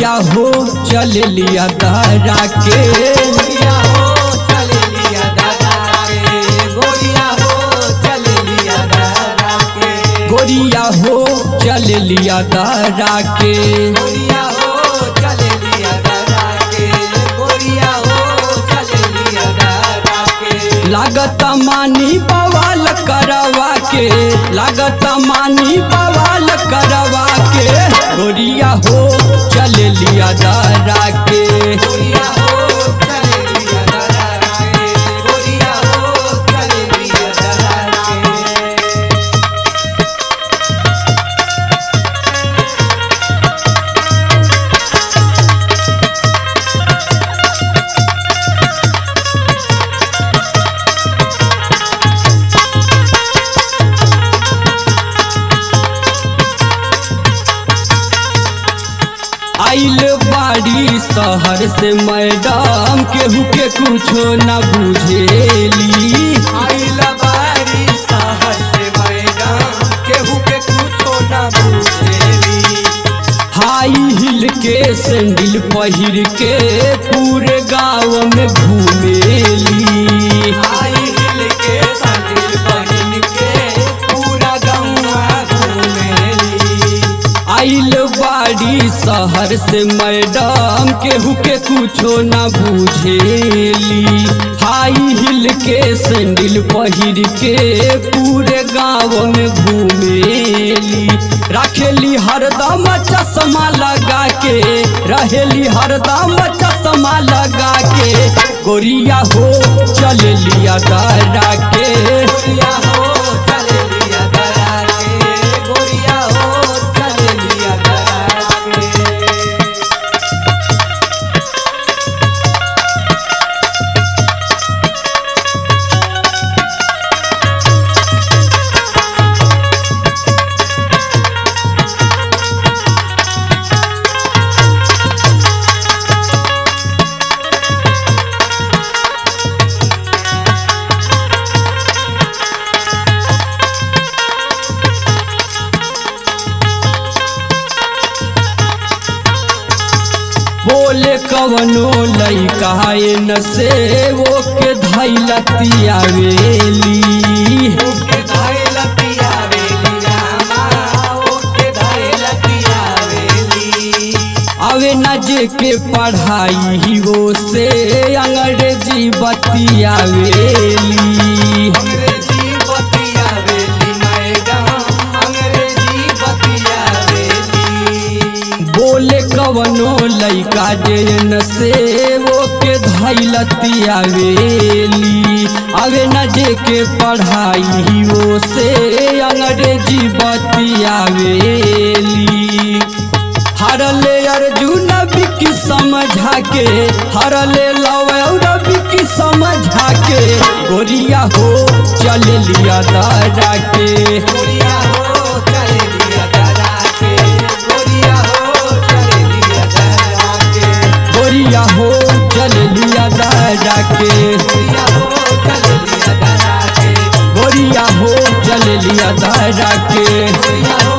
गोरिया हो चल लिया दारा के गोरिया हो चल लिया दादा के गोरिया हो चल लिया दादा के गोरिया हो चल लिया दारा के गोरिया हो चल लिया दादा के गोरिया हो चल लिया दादा के लागत मानी बवाल करवा के लागत मानी बवाल करवा के गोरिया हो चल लिया दारा के गोरिया हो चल लिया दादा के गोरिया हो चल लिया दादा के आइल बाड़ी शहर से मैडम केहू के कुछो न बुझेली आइल बारी शहर से मैडम केहू के कुछो न पूछेली हाई हिल के सैंडल पहिर के पूरे गांव में घूमेली आई हिल के संदिल बहिन के पूरा गौवा घूमेली आइल बाड़ी शहर से मैडम केहू के कुछो न बुझेली हाई हिल के सैंडल पहिर के पूरे गांव में घूमेली रखेली हरदम चश्मा लगा के रहेली हरदम चश्मा लगा के गोरिया हो चल लिया दारा के गोरिया हो चल लिया दरा के गोरिया हो चल लिया दरा के बोले कवनो लइका न से वो के धैलतिया वेली ओके धाय लतिया वेली रामा ओके धाय लतिया वेली अवे न जे के पढ़ाई वो से अंग्रेजी बतिया वेली अंग्रेजी बतिया वेली मैडम अंग्रेजी बतिया वेली बोले कवनो लइका जे न से वो के धैलतिया वेली अवे न जे के पढ़ाई वो से अंग्रेजी बतिया वेली हरले अर्जुन बिकी समझा के हरले लवौर बिकी समझा के गोरिया हो चल लिया दारा के गोरिया हो चल लिया दरा के गोरिया हो चल लिया दरा के गोरिया हो चल लिया दारा के गोरिया हो चल लिया दरा के गोरिया हो चल लिया दारा के गोरिया हो